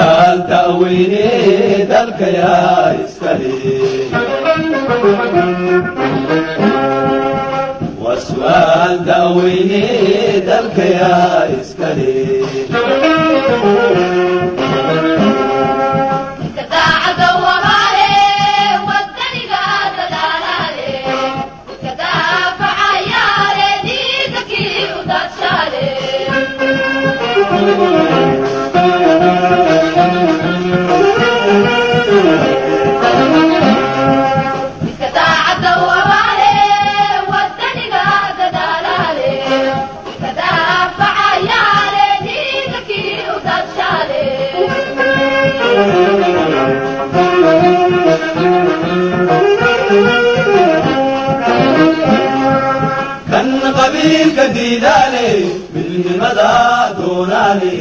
waswaal da'weyne dalkayaa iskale waswaal da'weyne dalkayaa iskale kan qabiilka diidaale midnimada doonaale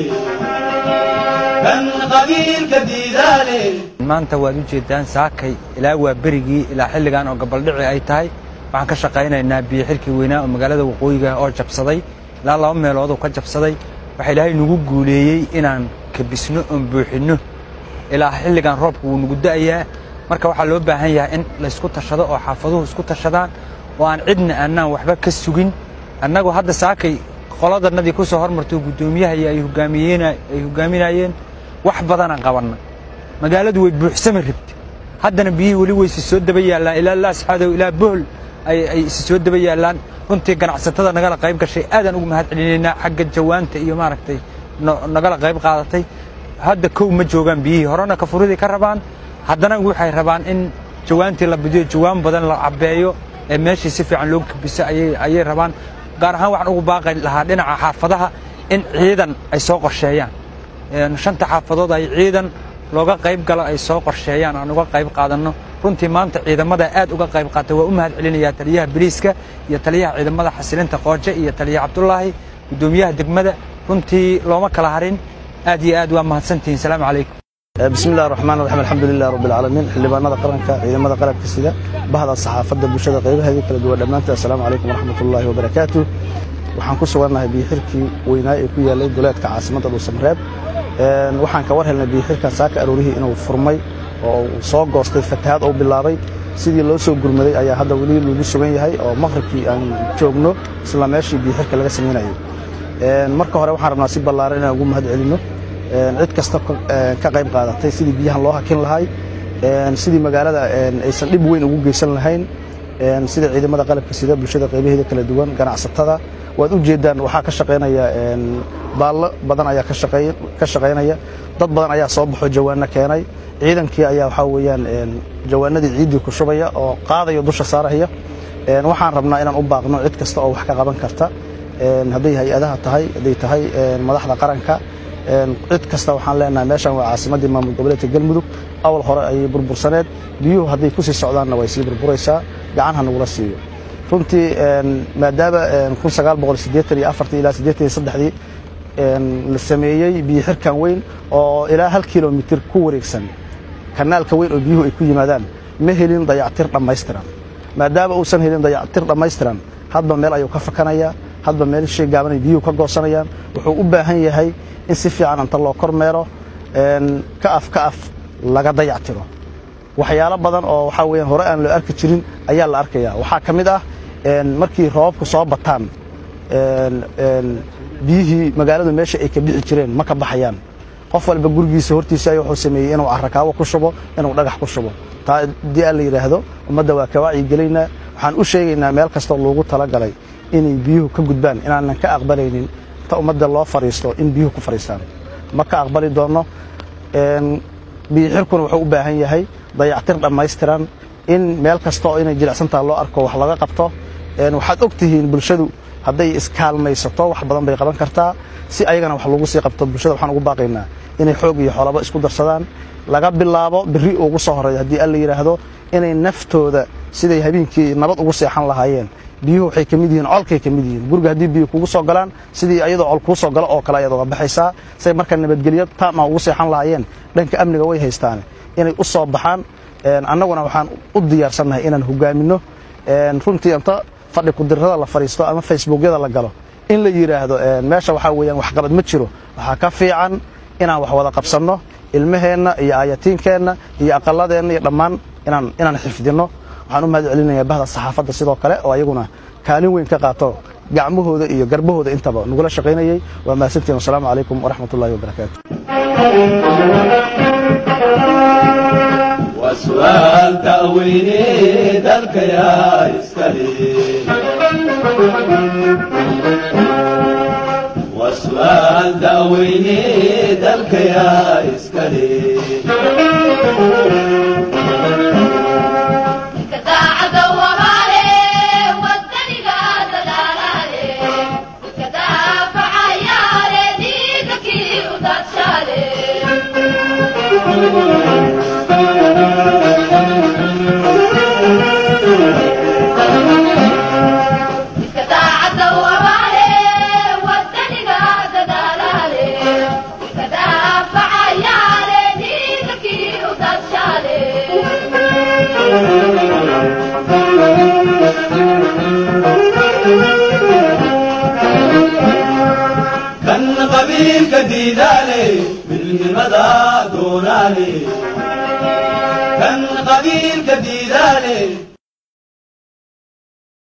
kan qabiilka diidaale maanta waad u jeedaan saakay ilaa waa berigii ilaa xilligan oo gabaldhici ay tahay waxaan ka shaqaynaynaa biyo xilkii weynaa oo magaalada waqooyiga oo jabsaday ilaa laba meeloodoo ka jabsaday waxaa ilaahay nagu guuleeyey inaan kabisno oon buuxinno ilaa xilligan roobku wuu nagu da'ayaa marka waxaa loo baahan yahay in laysku tashado oo xaafaduhu isku tashadaan oo aan cidna annaan waxba ka sugin annagu hadda saakay qoladanadii ku soo hormartay guddoomiyaha iyo ay hogaaminayeen wax badanaan qabanna magaaladu way buuxsami rabtay haddana biyihii weli waysi soo daba yaallaan ilaa laasxadow ilaa bohol ay isi soo daba yaallaan runtii ganacsatada nagala qayb gashay aadaan ugu mahad celinaynaa xagga jawaanta iyo maaragtay nagala qayb qaadatay hadda kow ma joogaan biyihii horena kafuridii ka rabaan haddana waxay rabaan in jawaantii la bidiyo jawaan badan la cabbeeyo ee meeshii si fiican loo kabiso ayay rabaan gaar ahaan waxaan ugu baaqi lahaa dhinaca xaafadaha in ciidan ay soo qorsheeyaan shanta xaafadood ay ciidan looga qayb galo ay soo qorsheeyaan aan uga qayb qaadanno runtii maanta ciidamada aad uga qayb qaatay waa u mahad celinayaa taliyaha boliiska iyo taliyaha ciidamada xasilinta qooje iyo taliyaha cabdulaahi guddoomiyaha degmada runtii looma kala harin aad iyo aad waa mahadsantihiin salaamu calaykum بسم الله الرحمن الرحيم الحمد لله رب العالمين xildhibaanada qaranka ciidamada qalabka sida bahda saxaafadda bulshada qaybaheedii kala duwan dhammaantood assalaamu calaykum waraxmatullaahi wabarakaatu waxaan ku sugannahay biyoxirkii weynaa ee ku yaallay goleedka caasimadda dhuusamareeb waxaan ka war helnay biyoxirkan saaka aroorihii inuu furmay oo uu soo goostay fatahaad uu bilaabay sidii loo soo gurmaday ayaa hadda weli lagu sugan yahay oo maqribkii aan joogno isla meeshii biyoxirka laga samaynayay marka hore waxaan rabnaa si ballaaran inaan ugu mahad celinno cid kasta ka qayb qaadatay sidii biyahan loo hakin lahay sidii magaalada aysan dhib weyn ugu geysan lahayn sida ciidamada qalabka sida bulshada qaybaheeda kala duwan ganacsatada waad u jeedaan waxaa ka shaqaynaya baallo badan ayaa ka shaqaynaya dad badan ayaa soo baxo jawaano keenay ciidankii ayaa waxaa weeyaan jawaanadii ciiddii ku shubaya oo qaadaya dusha saaraya waxaan rabnaa inaan u baaqno cid kasta oo wax ka qaban karta hadday hay-adaha tahay hadday tahay madaxda qaranka cid kasta waxaan leenahay meeshan waa caasimaddii maamul goboleedka galmudug awal hore ayay burbursaneed biyuhu hadday ku sii socdaanna way sii burburaysaa gacan ha nagula siiyo runtii maadaama ilaa dii la sameeyey biyo xirkan weyn oo ilaa hal kilomitir ku wareegsan kanaalka weyn oo biyuhu ay ku yimaadaan ma helin dayactir dhammaystiran maadaama uusan helin dayactir dhammaystiran hadba meel ayuu ka fakanaya hadba meel shay gaabanay biyuhu ka goosanayaan wuxuu u baahan yahay in si fiican inta loo kormeero ka af ka af laga dayactiro waxyaalo badan oo waxaa weeyaan hore aan loo arki jirin ayaa la arkayaa waxaa ka mid ah markii roobabku soo bataan biyihii magaaladu meesha ay ka bixi jireen ma ka baxayaan qof walba gurigiisa hortiisa ay wuxuu sameeyey inuu carrakaawo ku shubo inuu dhagax ku shubo taa haddii aan la yidhaahdo ummadda waa ka wacyigelaynaa waxaan u sheegaynaa meel kastoo loogu talagalay inay biyuhu ka gudbaan inaanan ka aqbalaynin ta ummadda loo fadhiisto in biyuhu ku fadhiistaan ma ka aqbali doonno biyoxirkuna wuxuu u baahan yahay dayactir dhammaystiran in meel kasta oo inay jilicsantaha loo arko wax laga qabto waxaad og tihiin bulshadu hadday iskaalmaysato wax badan bay qaban kartaa si ayagana wax lagu sii qabto bulshada waxaan ugu baaqaynaa inay xoog iyo xoolaba isku darsadaan laga bilaabo berri ugu soo horreeya haddii alla yidhaahdo inay naftooda siday habeenkii nabad ugu seexan lahaayeen biyuhu waxay ka mid yihiin colkay ka mid yihiin guriga haddii biyo kugu soo galaan sidii ayadoo col kuu soo galo oo kale ayaad uga baxaysaa say marka nabadgelyo taama ugu seexan lahaayeen dhanka amniga way haystaan inay u soo baxaan annaguna waxaan u diyaarsannahay inaan hogaaminno runtii inta fadhi kudirrada la fadhiisto ama facebookyada la galo in la yidhaahdo meesha waxaa weeyaan waxqabad ma jiro waxaa ka fiican inaan wax wada qabsanno ilmaheenna iyo aayatiinkeenna iyo aqaladeenna iyo dhammaan inaan inaan xifdinno waxaan u mahad celinayaa bahda saxaafadda sidoo kale oo ayaguna kaalin weyn ka qaato gacmahooda iyo garbahooda intaba nagula shaqaynayay waa mahadsantiin wasalaamu calaykum waraxmat ullahi wabarakaatu وسؤال تأويني ذلك يا إسكالي وسؤال تأويني ذلك يا إسكالي كان قبيل كديدالي بالمدى دونالي كان قبيل كديدالي